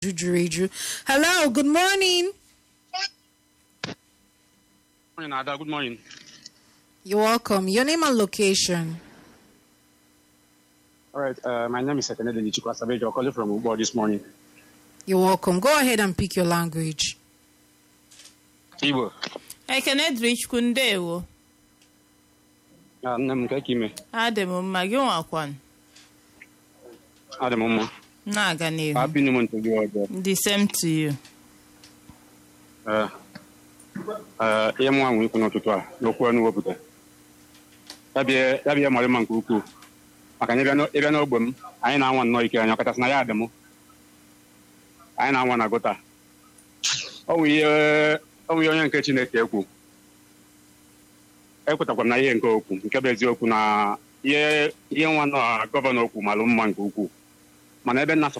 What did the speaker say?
juru eju hello good morning Morning, Ada. Good morning. you're welcome your name and location All right. Uh, my name is Sekenede Nichukwu Asabejo. I'm calling from Ubo this morning. you're welcome go ahead and pick your language Igbo. ekene dịrị chukwu ndewo Ah, nne m nke ka ime. adị m mma gị nwakwan Adị m mma. na-aga n'ihu Happy New Month to you all. there. the same to you Uh, uh, ihe mụ nwe ikwu n'ụtụtụ a n'okwu ọnụ wepụta. Ya bịa ya bịa mara mma nke ukwuu. Maka na ịbịa n'o- ịbịa n'ogbe m, anyị na-anwa nnọọ ike anya ọkachasị na ya adị m. Anyị na-anwa na gụta. Ọ nwe ihe ọ nwe ihe onye nke Chineke ekwu. ekwetakwara m na ihe nke okwu nke bụ eziokwu na ihe ihe nwa na gọvanọ okwu malụ mma nke ukwuu mana ebe nna